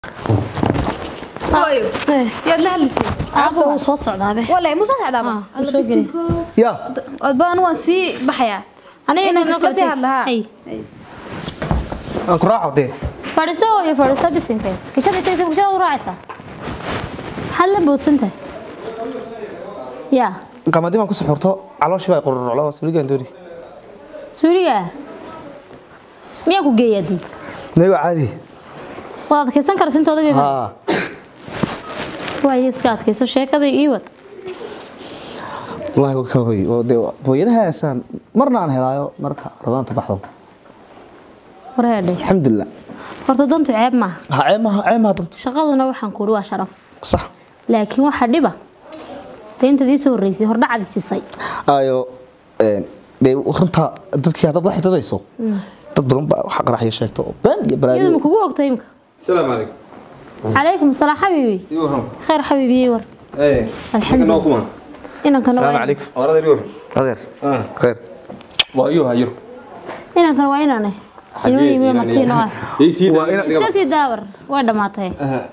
hooyo yaad la hadlisay aabba wuu soo socdaabe walahi muu soo socdaaba wuu soo geli ya odbaan waan sii baxayaa aniga Inaan kasla sii hadlahaa. hay aan ku raaco dee fadhiso iyo fadhiso bisinkee kijada intaysa kijada u raacaysaa maxaad la boodsantahay yaa qamadii baan ku suxurto calooshii baa qururoclo suuligaan dooni suuliga miyaa ku geeyaa dii nayo caadi waad adkaysan kara sintooda bay haa waayo iska adkayso sheekada ii wad wallaahi ka hoy oo dee booyadahaasaan marna aan helaayo marka rabaanta baxdo wareedhe alxamdulilah horta dantu ceeb maaha ha ceemaha ceemaha danta shaqaduna waxaan kuuri waa sharaf sax laakiin waxaa dhiba dee intaad ii soo horreysay hordhacadi sisay ayo dee runta dadkii haddaad la xididayso dad badan baa waxa qaraxya sheegto oo been iyo iyadu ma balaayo kugu ogta imika السلام عليكم calaykum asalaam xabiibi يورهم khayr xabiibi war ايه الحمد لله. كمان inankana السلام waa عليكم ورد اليورهم adeer اه khayr وايوها يورو inankana waa inaane inuu yimi martiino ah اي سيدا iska sii daawar way dhammaatay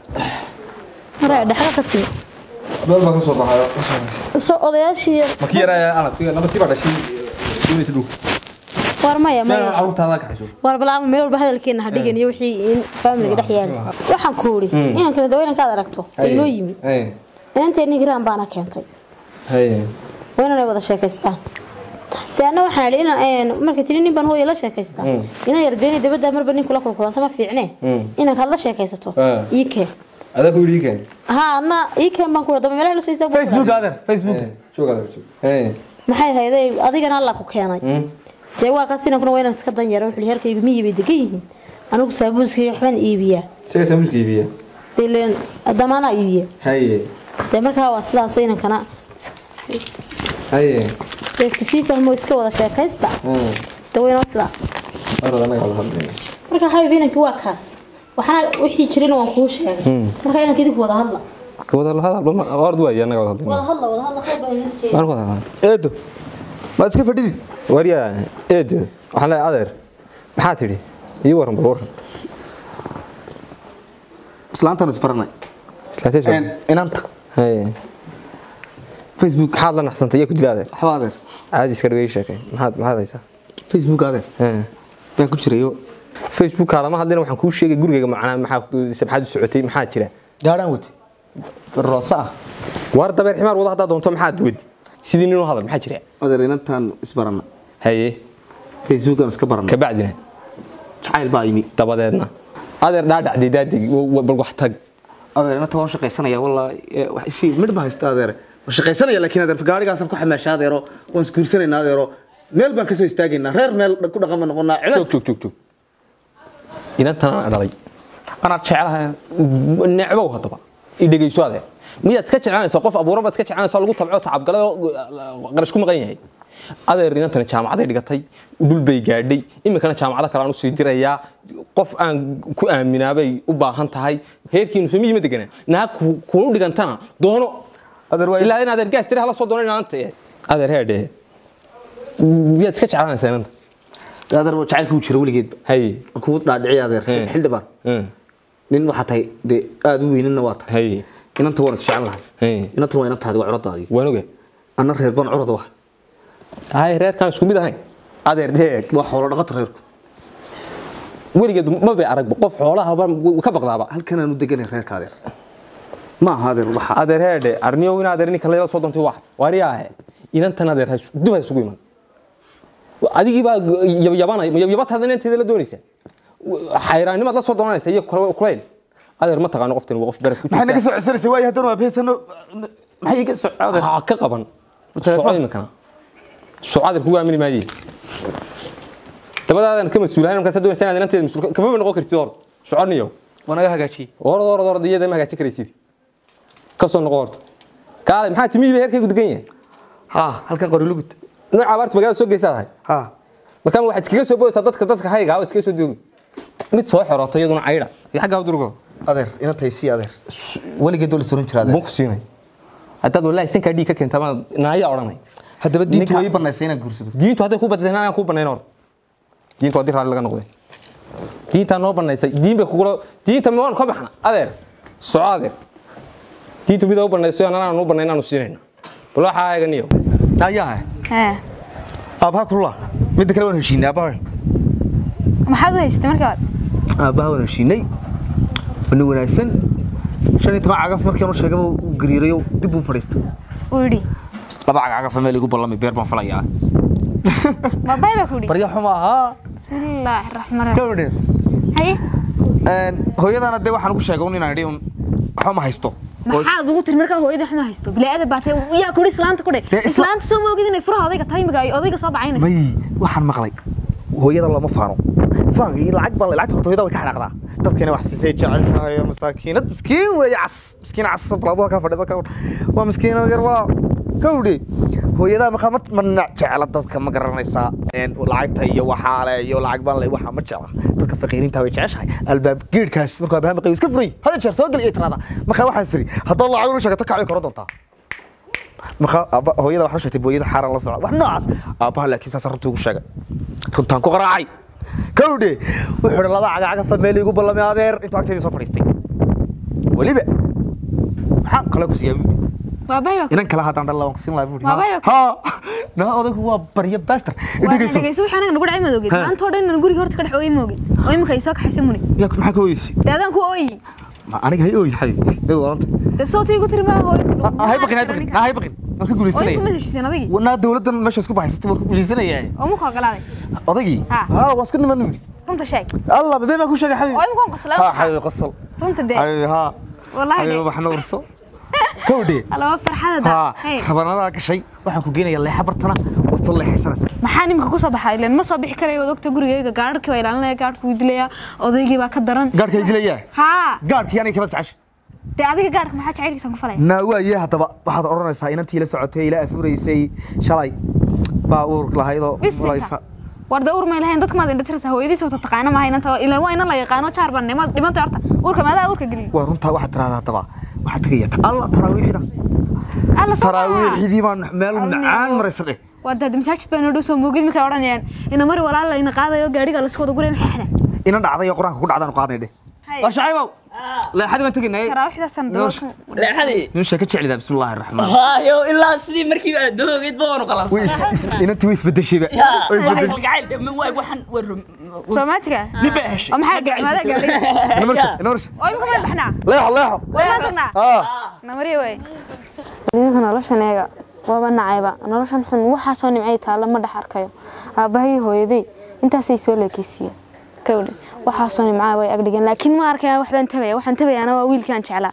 hore dhexda ka sii دول ما كسو بحايا soo odayaashii ما كيرا انا تيجي لما تيجي بعد شيء شو يسدو war maya ما maya عرفت هذاك حشو war balaama meel walba hadalkeena ha dhigan iyo wixii in faamiliga dhex yaala waxaan ku uri inankana dawa inankaad aragto ee inoo yimi ايه inanteeni giraan baana keentay هي waa inanay wada sheekaystaan dee anna waxaan idhi inaan markay tiri nin baan hooya la sheekaystaa inan yardeeni dabadda marba nin kula kulkulanta ma fiicne inankaad la sheekaysato Ah. ii keen هذا كل يجي كان ها anna ii keen baan kula daba meelaha la soo istaag baan ku facebook dhahay. adeer facebook شو هذا شو ايه maxay hayday adigana alla ku keenay dee waa kaas inankuna waa inaan iska dan yara wuxuu herkaygu miyi bay degan yihiin anigu saabuuskii waxbaan iibiyaa شيء سامش كيبيه ileen damaanaa iibiya هي dee markaa waa sidaas inankana هي dee iska sii fahmo iska wada sheekaysta امم dee waynoo sidaa ورد انا قاعد اهضم marka xabib inankii waa kaas waxaana wixii jirina waan kuu sheegay marka inanka idinku wada hadla wada hada ord waay anaga wada wada hadlayna hadla wada hadla khayr baa idin jeeda waan wada hadlayna eedo maad iska fadhidid warya eedo waxaan leeyahay adeer maxaa tidhi ii waran bal waran islaantaan isbaranay islaateys baa inanta haye facebook maxaad la naxsantay iyo ku dila adeer waxba adeer caadi iska dhigay sheekay maxaad maxaad haysaa facebook adeer Hee. baan ku jirayo facebook kaalama hadlina waxaan kuu sheegay gurigayga macnaa maxaa sabxaad u socotay maxaa jira gaadhaan wate roosa ah war dabeer ximaar wada haddaa doonto maxaad wadi sidii nin u hadal maxaa jira adeer inantaan isbarana haye facebookaan iska barana kabacdina jacayl baa yimi dabadeedna adeer dhaadhacday daadeg bal wax tag adeer inanta waan shaqaysanaya wallaahi ee, wax isi midh baa haysta adeer waan shaqaysanaya laakiin adeer gaarigaasaan ku xamaasha adeero waan isguursanaynaa adeero meel baan kasoo istaagaynaa reer meel ku dhaqan baan noqonaa joog cilaas joog joog joog inantan aan dhalay anaad jecelahay necbow haddaba i dhegeyso adeer miyaad iska jeclanaysaa qof abuuran baad iska jeclanaysaa lagu tabco tacabgalay oo qarash ku maqan yahay adeer inantana jaamacaday dhigatay dhul bay gaadhay iminkana jaamacado kale aan usii dirayaa qof aan ku aaminaabay u baahan tahay heerkiinu soo miyima deganaa naag ku- kuu dhigantana doono adeer waa ilaa in adeer gaas tiri hala soo doono inaanta adeer heedhe miyaad iska jeclanaysaa inanta adeer waa jacaylka u jira weligeedba haye waan kugu dhaadhiciya adeer He. xildhibaan Hmm. nin waxaa tahay dee aada u weynina waa tahay haye inanta waan isjecel lahay haye inanta waa inantaadi waa curadaadii waan oga anna reer baan curada wa haye reerkaan isku mid ahayn adeer deeg waa xoolo dhaqata reerku weligeed ma bay aragba qof xoolaha ba ka baqdaaba halkan aan u deganay reerka adeer ma aha adeer waxa adeer heedhe arniyo in adeer ninka layla soo doontay wax waariyaahe inantan adeer has- dib ha isugu iman adigii baa yabanay yabataada inanteeda la doonaysa xayraanimaad la soo doonanaysa iyo kula- kulayl adeer ma taqaano qoftan waa qof beres ku maxay naga jirta soo codsanaysa waayo haddana waa beesano maxay iga soo adeer ha ka qaban soco iminkana soco adeer kugu aamini maaye dabadaadan ka mas-uulahayn markaas doonaysa inaad inanteeda mas-uul kama ba noqon kartid hor soconiyo waa naga hagaajiyey orod orod orod iyada ma hagaajin karaysid ka soo noqo horta kaale maxaa timihii ba heerkaygu degan yahay ha halkan qori lugud nooca abaarta magaalada soo geysaa tahay ha markaan waxaad iskaga soo boodaysaa dadka dadka hayga ah iskaga soo doogi mid soo xirooto iyaduna caydha iyo xaggaa durgo adeer inantay sii adeer weligeed doo la suran jira adeer bun ku siinay haddaad wallaahi sankaa dhiig ka keentaa baan naaya odhanay haddaba diintu Ninka- way banaysay inaan guursado diintu hadday ku badasay inaan ku banayn hor diintu haddii raalli laga noqday diintaa noo banaysay diin bay kugula diinta ma waanu ka baxna adeer soco adeer diintu mida u banayso anana aanu banayn aanu siinayna bal waxaa eganiyo ayaa ee aabaha kulula midda kale waan heshiinay aabaha maxaad u haysatay markaa aabaha waan heshiinay wana wanaagsan shan iyo toban cagaf markii aanu sheegaba uu gariirayo dib uu fadhiistay uu yidhi laba cagaf meel igu ballamay beer baan falayaa baabay baa ku yidhi barya xuma ahaa bismillaahi raxmaan raxiim gabadhe haye hooyadana dee waxaan ugu sheegay un inaan idhi un waxba ma haysto oo is- maxaad ugu tiri markaa hooyadii xuma haysto bilaaada baatay yaa kudhi islaanta kudhe Dee isla- islaanta soo ma ogid inay furaha odayga tahay imiga ay odayga soo bacaynayso may waxaan maqlay hooyada lama faano faanka iyo lacag baa lacagta horta hooyada way ka xanaaqdaa dadkana wax siisay jeceshahay masaakiinad miskiin weeye cas miskiin cas balaadu halkaa fadhida ka waa miskiinad yar waa kawdhe hooyadaa markaa ma ma jecla dadka ma garanaysaa een, lacagta iyo waxaale iyo lacag baan le waxa ma jecla dadka faqiiriinta way jeceshahay albaab geedhkaas markuu abaha maqayo iska furay hada jeer soo geliya tiraada markaa waxaa siri haddaad lacag unu sheegato kacay koro doontaa marka aabba hooyada waxaa sheegtay booyada xaaran la socda wax noocaas aabbaha laakiin saas runtii ugu sheegay runtaan ku qaraacay kawdhe wuxuu hi laba cagacagafa meel igu ballamay adeer intuu agteedii soo fadhiistay weliba maxaa kale ku siiyaa baabay baa ku inan kale haddaan dhan laban ku siin lahaa buuri Waabaya. ha na odaygu waa barya baster waa dhegeyso dhegeyso wixii anaga nagu dhacay maad ogid Ha. maanta oo dhan inaan guriga horta ka dhex oogay ma ogid oo imika ay soo kaxaysa muni yaa maxaa ka oysi dee adaan ku ooyi ma aniga hay ooyin xabi iyadu walanta dee sootii ku tiri maa hooyo hay baqin hay baqin ha hay baqin waan ka oo guulaysanaya imika ma heshiiseen adagii naa dawladdan meesha isku bahaysatay waan ka guulaysanaya oo muka ogolaaday odaygii Ha. ha waan isku niman nudi runta sheeg الله بدي ما اكون شيء حبيبي oo imika waan qoslaa ها حبيبي قصل runta dee حبيبي ها wallahi حبيبي dee waxna warso kowdhe alaba farxada ha da hey khabarnada ka shay waxaan ku geenayaa leexa bartana wasoo leexaysanaysa maxaa nimka ku soo baxay ileen ma soo bixi karayo wad ogta gurigayga gaadharkii baa ilaalinaya gaadhku wuu dilayaa odaygii baa ka daran gaarkay dilayaa haa gaarkii aniga kaba tacash dee adiga gaadhka maxaa jacaylkiisan ku falaya naa waaye haddaba waxaad odhanaysaa inantii la socotay ila afuraysay shalay baa uur lahaydoo Bisinka. mulaysa war dee uur may lahayn dadka maad indhatiraysaa hooyadiisa wata taqaana maaha inanta ilaan waa inan la yaqaano jaar baan nimaad dhimantay horta uurka maadaa uurka geliy waa runtaa waxaad tiraahdaa haddaba waxaad tegayaa alla taraawiixda alla soo taraawiixdii baan meel Arniyo. macaan maraysa dheh waa dad masaajid baa noo dhow soo moogid markay odhanayaan ina mari walaal ina qaadayo gaadhiga lasku wada guraya maxay xidhan inan dhacday oo qur-aanka ku dhacdaan qaadnay dheh Hay. war shacaybow leexadii baan tegaynay taraawiixdaasaan Noosh. leexadii nin sheeka jeclida bismillaahi raxmaan hayo ilaa sidii markii aad doogid baanu way qalansan is- is- inantii way isbedeshayba Ya, way waa isbedeshay kalgacayl ma waa waxaan waa rom- romantiga nin baa heshay oo maxaa ga- maadaa gaadhiga ina marsha ina marsha oo imika maan baxnaa leexo leexo war maan tagnaa ah namariya waay idinka noloshan eega waaba nacayba noloshan xun waxaasoo nimcay taalla ma dhex arkayo aabbahay hooyaday intaasay soo leekeysiiyeen kawdhe waxaasoo nimcaa way agdhigeen laakiin ma arkaya waxbaan tabaya waxaan tabayaana waa wiilkaan jeclaa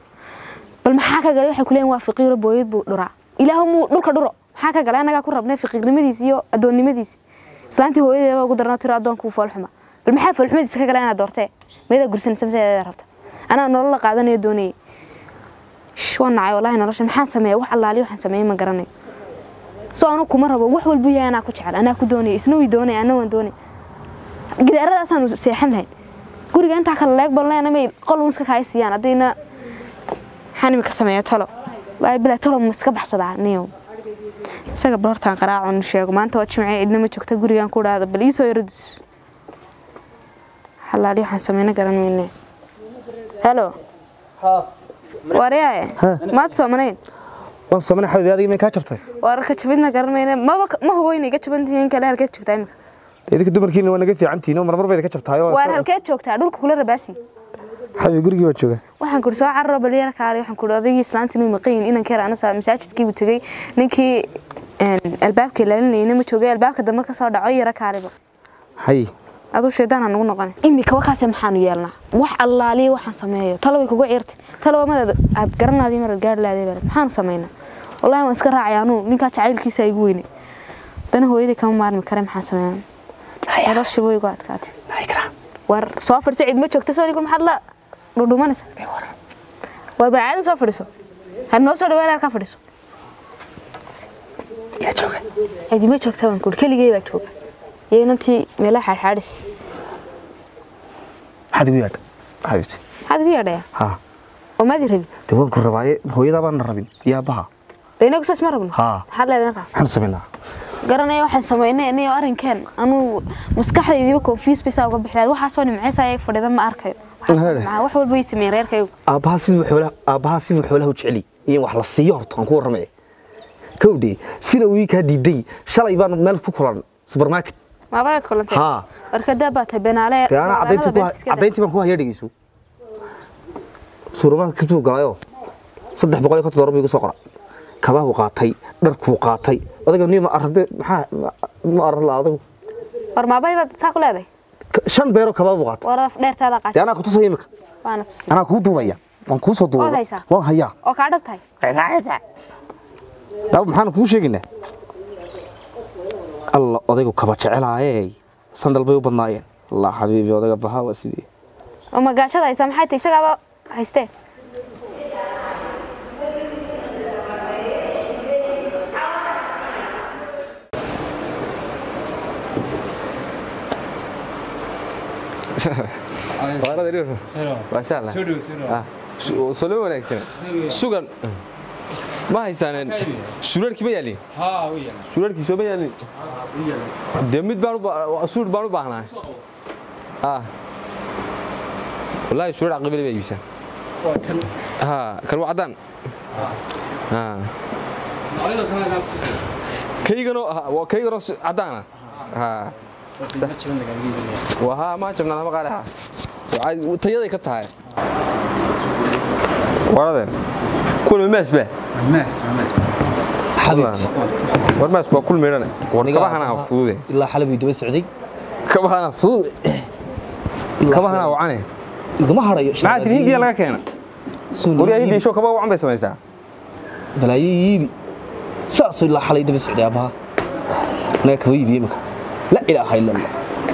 bal maxaa ka galay waxay ku leeyihin waa faqiiro booyad buu dhuraa ilaahu muu dhulka dhuro maxaa ka galay annagaa ku rabnay faqiirnimadiisi iyo addoonnimadiisi islaantii hooyadeeba ugu darnaa tiro addoonkuu foolxuma bal maxaa foolxumadiisa ka galay inaad doortee meedaa gursanaysa mise eedaa rabta anaa nolol la qaadanayo doonayay Shh, waan nacay wallaahi nolosha maxaan sameeya wax allaaliyo waxaan sameeyay ma garanayo soo anu kuma rabo wax walbuu yahay anaa ku jecel anaa ku doonaya isna wii doonaya anna waan doonaya gidaaradaasaan seexan lahayn guriga intaa kala leeg balneena may qol iska kaay siiyaan haddayna maxaan imika sameeya tolo wallaahi bilaa tolo ma iska baxsadaa niyow isaga bal hortaan qaraacon sheego maanta waa jimcee cidna ma joogta gurigaan ku dhahdo bal iisoo yaradus allaaliyo waxaan sameyna garan mayne helo waryae maad soomanayn waan soomana xabiibi adiga may kaa jabtay wararka jabidna garan mayne maba ma hubo inay ka jaban tihiin kale halkeed joogtaa imika idinka dumarkiina waa naga fiican tihiin oo marmar bayda ka jabtahay oo waar halkeed joogtaa dhulka kula rabaasi xabiibi gurigii baa jooga waxaan kuri soo cararo balyara kaale waxaan kuri odaygii islaanta inuu maqayin inan keer anasa masaajidkii buu tegey ninkii een, albaabka ilaalinayna ma joogay albaabka dambe ka soo dhaco yara kaaliba hay aduu shaydaan aan ugu noqon imika wakaase maxaanu yeelnaa wax allaaliya waxaan sameeyo talo way kugu ciirtay talo madaad aad garanaadii maraad gaari lahaday bale maxaanu samaynaa wallahi waan iska raacay anuu ninkaa jacaylkiisa igu weynay dana hooyadii kama maarmi kare maxaan sameeyaa noloshii way igu adkaatay war soo fadhiso cid ma joogta soo ninkul maxaad la dhudhumanaysa war bacaadan soo fadhiso had noo soo dhawaan halkaa fadhiso yaa jooga cidi ma joogta baan kuri keligay baa jooga iyo inantii meelaha xaadxaadhis maxaad igu yaadha xabiibti maxaad igu yeedhayaa ha oo maadi rabi dee waan ku rabaaye hooyadaa baan na rabin iyo aabbaha de inagu saas ma rabno Haa. maxaad leedahay markaa maxaanu samaynaa garanaya waxaan sameynay aniyo arrinkeen anuu maskaxdaydiiba confuse bay saa uga bixi lahayd waxaasoo nimceysa ayay fadhida ma arkayo Waxaasoo Hare. nimcaa, wax walba way sameeyeen reerkaygu aabbaha siduu xoolaha aabbaha siduu xoolaha u jeceli iyo in wax la siiyo horta aan ku warramay kowdhi sida uu ii kaa diiday shalay baan meel ku kulan supermarket maabaad kulantay Haa. warkadaa baa tahay benaale dee anaa caddayntii ku caddayntii baan ku hayaa dhegeyso supermarket buu galayoo saddex boqol iyo konton doolar buu igu soo qora kabahuu qaatay dharkuu qaatay odayga niyo ma arade maxaa ma- ma arad la adagu war maabay baad saa ku leedahay Ka- shan beeroo kabaa buu qaatay war dheertaada dee qaatay anaa ku tusaya imika waana tusi anaa kuu duubaya waan kuu soo Waad duubaya haysaa? waan hayaa oo kaa dhab tahay daab maxaan kuu sheegaynaa alla odaygu kaba jecelaaye sandal bay u badnaayeen allah xabiibi odayga bahaa waa sidii oo magaajada haysaa maxay tahay isagaaba haystee maasha allah Ah, su- soo loo wanaagsan sugan ma haysaan suraalkii ma yaalin suraalkii soo ma yaalin dee mid baan u ba- suur baan u baahnaa Ah. wallaahi surar aqibali baa iibisaan ha kan waa caddaan Ha. kayganoo ha, waa kayganoo si- caddaana ha waa ha ma jabnaa ma qaali ha Waxay- tayaday ka tahay waradeen kuwan maas ba xabiibti war maas waa kul meedhane war kabahana fudude ilaa xalay buu daba socday kabahana fudud kabahana wacane igama harayo maxaa tiri hindiya laga keena wari hindiya show kaba wacan bay samaysaa balaayo iibi saasoo ilaa xalay daba socday aabbaha anaga kaba iibiye imika la ilaaha ila allah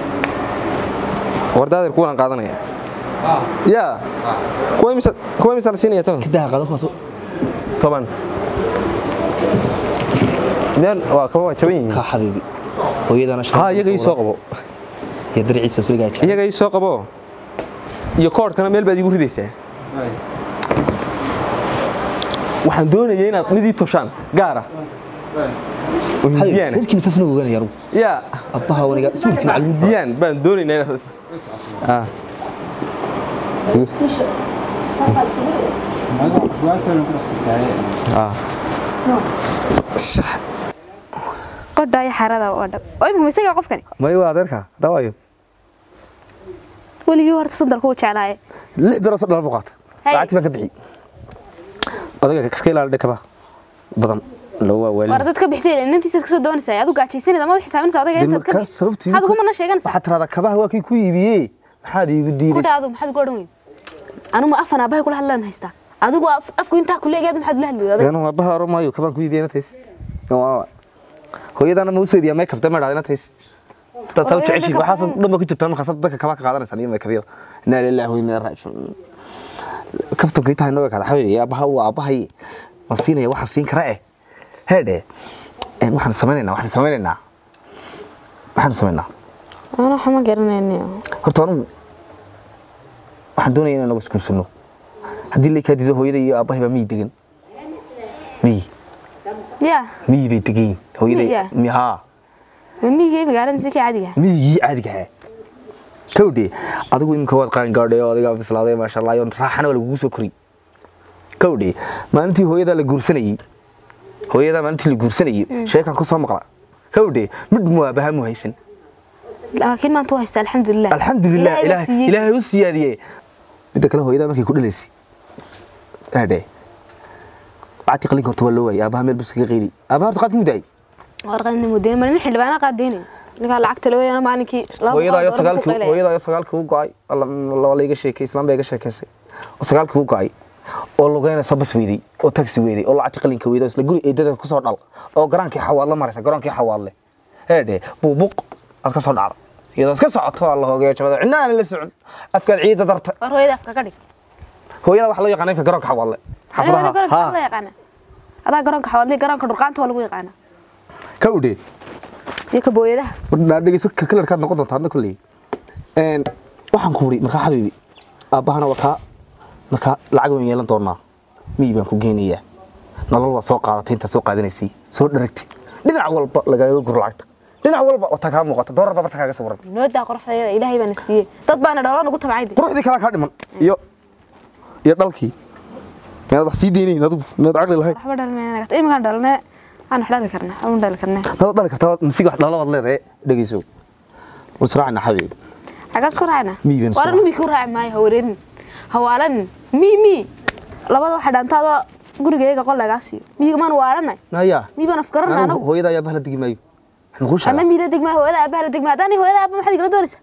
war daadeer kuwan qaadanaya ya kuwa imisa kuwa imisa la siinaya toban kidaha qadan kuwaasoo toban meel waa kaba waa jaban yihiin kaa xabiibi hooyadana ha iyaga ii soo qabo iyo darciisa soo gaaja iyaga ii soo qabo iyo koodhkana meel baad igu ridaysaa waxaan doonayay inaad midii toshaan gaara oo hindiyaan ah. reerkii misaasna ogaanaya anugu yaa abbaha waniga suulkii macluum hindiyaan baan doonaynaa inaad Ah. Ah. qodha iyo xarada oo dhab oo imika isagaa qofkani mayo waa adeerka dawaayo weligii horta sundalku u jeclaaye lix beeroo soo dhala buu qaata Hey. lacagtii baan ka bixi odayga iska ilaali dhakaba badan loo waa war waali dad ka bixisay inantiisa kasoo doonaysaa adu gaajaysanid ama xisaabinaysa odayga intaad ka bixi sababtii maxaad ugumana sheeganaysaa waxaad tiraahdaa kabaha waa kii ku iibiyey maxaad iigu ku diidaysa dhaadu maxaad ugu odhan weyd anu ma afan aabahay kula hadlaan haystaa adigu af- afku intaa ku leegaad maxaad ula hadli weyday anu aabbaha oran maayo kabaan ku iibiyey inantays hooyadaana ma usoo iibiyaa makeup dama idhahda inantays dad saa u Hooyada jeceshiin makeup waxaas dhan ba ku jirtaan markaas dadka kabaa ka qaadanaysaan iyo makeubyada inaa lillahi wa inaa raajicuun kaftanka intaa inooga kada xabiibi aabbaha waa aabbahay waan siinaya waxaan siin kara eh heedhe waxaan samaynaynaa waxaan samaynaynaa waxaan samaynaa ana waxa ma garanayni horta anugu waxaan doonaya inaan nagu iskuursano haddii lay kaa diido hooyada iyo aabbahay baa miyi degan miyi ya miyi bay degan yihiin hooyaday Miyiga? mi- haa mimigii magaalada mise kii caadiga miyigii caadiga ahaa kawdhe adigu imika waad qaangaadhay oo adigaa bislaaday maasha allah iyo raaxana waa lagugu soo koriy kawdhe maalintii hooyadaa la guursanayey hooyadaa maalintii la guursanayey sheekan ku soo maqla kawdhe mid muwaabaha mu haysan laakiin maanta u haysta alxamdulilah alxamdulilah Ilaahay baa ilaah- siiyey. ilaahay u siyaadiyey midda kale hooyadaa markay ku dhalaysay aadhe lacagtii qalinka horta waa loo waayey aabaha meel bus kaga qeyli aabaha horta qaadkii mudaayey warqadna mudeen mar nin xildhibaana qaadaynayo ninkaa lacagta la weeyana maalinkii laba hooyadaa iyo boqol doolar ku sagaalkii qaylaya. hooyadaa iyo sagaalkii u go'ay laba la iga sheekay islaan baa iga sheekaysay oo sagaalkii u go'ay oo lugeynaysa bas weydey oo taxi weydey oo lacagtii qalinka weydey oo isla guri eedada ku soo dhal oo garaankii xawaadle maraysa garaankii xawaadle heedhe buubuq aad ka soo dhacda iyadoo iska socoto alla hoogeeyo jabada cidna aan la socon afkaad ciidda darta war hooyada afka ka dhig hooyada waxa loo yaqaana imka garoonka xawaadle hooyada garoonka Haa. waxaa la yaqaana adaa garoonka xawaadley garoonka dhurqaanta waa lagu yaqaana ka udhe iyo ka booyadaha dhegeyso kalarkaad noqon doonta hadna kulley waxaan ku wuri markaa xabiibi aabbahana waa kaa markaa lacag waan yeelan doonaa miyi baan ku geynayaa nolol waa soo qaadatay intaad soo qaadanaysay soo dharagtay dhinac walba lagaaga guro lacagta dhinac walba oo takaa muuqata doorar baba takaaga sawiran noodaa qoraxdayada ilaahay baana siiyey dad baana dhoola nagu tabcay quruxdii kalaa kaa dhiman iyo iyo dhalkii mead wax sii deynayn adigu mead caqli lahayn waxba dhalmeenagat iminkaan dhalne aan wax dhali karnaa aan dhali karnaa nabad dhali kartaa masiga wax dhalo waad leedahay dhegeyso wasraacna xabiib xagaas ku raacna Mii baan waran soo- mii ku raaci maayo ha wareerin hawaalan mii mii labada waxa dhaantaadoo gurigayga qol lagaa siiyo miyiga maan waalanay naya mii baan afgaranna anigu anagu hooyada ayaa bahla degi maayo waxaan kuu ana sheegaa miila degmaa hooyada aabaha la degmaa haddaan hooyada aaba maxaad igala doonaysaa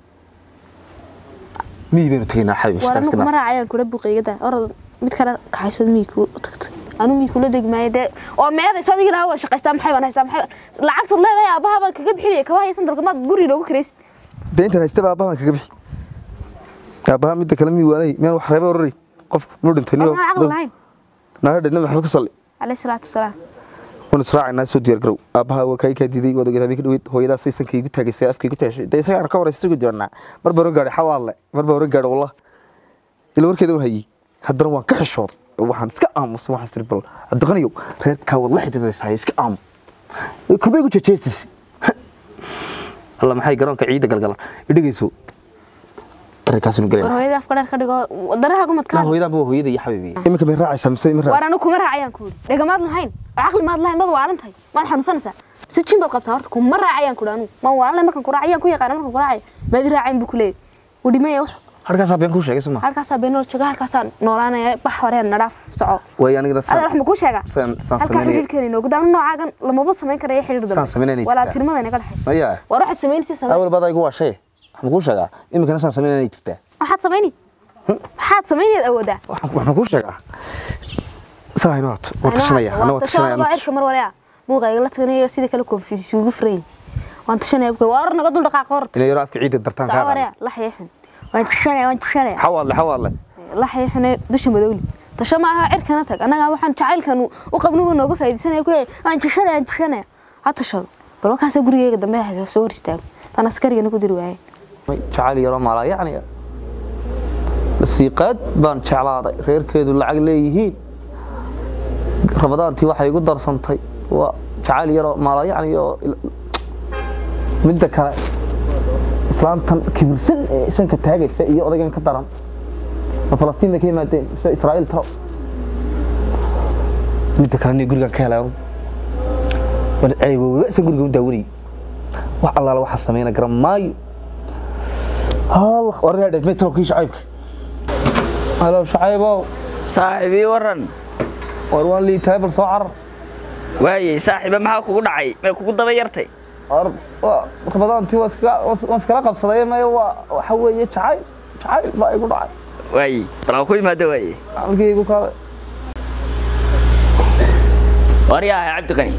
miyi baynu tegaynaa xabiib waran shaqaas kuma kana raacayaan kula buqeygada orod mid kale kaxaysad mii ku tagtay anu mii kula degmaayo dee oo meeday soo digi lahaa waan shaqaystaa maxay baan haystaa maxay baan- lacagtaad leedahay aabaha baan kaga bixinaya kaba haysan dalka maad guri noogu karaysid dee intaan haystaba aabbahan kaga bixi aabbaha midda kale miyi waanay miyaan wax reeba orari qof muu dhintay war maxaa caqli lahayn naga dhinna maxamed ka salli calayhi salaatu wasalaam waan israacaynaa soo diyaar garow aabbaha waa kaa kaa diiday waad ogeed habeenka dhaweyd hooyadaas saysanka igu taagaysay afka igu taagasay dee isagaan ka waraysa sugi doonaa mar baan oran gaadhay xawaadle mar baan oran gaadhay wallah ila warkeeda war hayey haddana waan ka xishooday oo waxaan iska aamusay waxaan istiri bal cabdiqaniyow reerkaa waad la xidhiidaysaa iska aamu kulbay igu jejeestis alla maxay garoonka ciidda galgalan idhegeyso arrinkaasinu war galayna hooyadii afka dheer ka dhigo wadanaha naa gumadkaa hooyadaanba waa hooyada iyo xabiibi iminka may raacaysaa mise ma war raacaysaa anu kuma raacayaan ku yidhi dhegamaad lahayn oo caqli maad lahayn maad waalan tahay maad xanuunsanaysaa mise jin baad qabtaa horta kuma raacayaan ku anu maan waalanay markaan ku raacayaan ku yaqaana markaan ku raacaya maad i raacayn buu ku leeyahy wuu dhimaya wax harkaasaa been kuu sheegay soma halkaasaa beenoo jooga halkaasaa noolaanaya bax horeen nadhaaf soco way anigana adaa wax ma kuu sheegaa saan saan halkaa sameynaya xidhiirkeena inoogu daanu noocaagan lamaba samayn karaya xidhiir Saan samaynayna walaa jirtaa. tirmada inaga dhexayso maya war waxaad samaynaysa samay awal baad igu waashay waxaan kuu sheegaa iminkana saan samaynayna jirtaa waxaad samayni maxaad samaynayd awoodaa waxaan waxaan kuu sheegaa saa inoo haato waan tashanaya anna waan tashanaya waa cirka mar wareya buuqayga la taganaya sida kale konfis ugu furan waan tashanaya buuqa waa naga dul dhaqaaqa horta inay yaro afka ciidda dartaan saa kaa wareya qaada la xeexin waan tashanaya waan tashanaya xawaadle xawaadle la xeexine dusha madowli tasho ma aha cirkana tag annaga waxaan jacaylkan u qabnuba nooga faa'iidaysanaya ku leeyahay waan tashanaya waan tashanaya ha tashado bal markaasa gurigeyga dambe ha soo hor istaago tan askarigana ku diri waaye jacayl yaroo maalaa yacni siiqaad baan jeclaaday reerkeedu lacag leeyihiin rabadaantii waxay igu darsantay waa jacayl yaroo maalaa yacni oo midda kale islaantan kibirsan ee ishanka taagaysa iyo odaygan ka daran ma falastiin bay ka yimaadeen mise israa'iil taro midda kale nin gurigan ka helay war ceebooba isan guriga u daawanayay wax allaala waxaa samayna garan maayo hal warna dheef metro kii shacaybka halo shacaybow saaxiibii waran war waan liitahay bal soo carar waayey saaxiiba maxaa kugu dhacay may kugu daba yartay war waa rabadaantii waa iska waan iskala qabsaday maya waa waxa weeye jacayl jacayl baa igu dhacay waayey bal aan ku imaado waayey halkii igu kaalay waryaha cabdiqani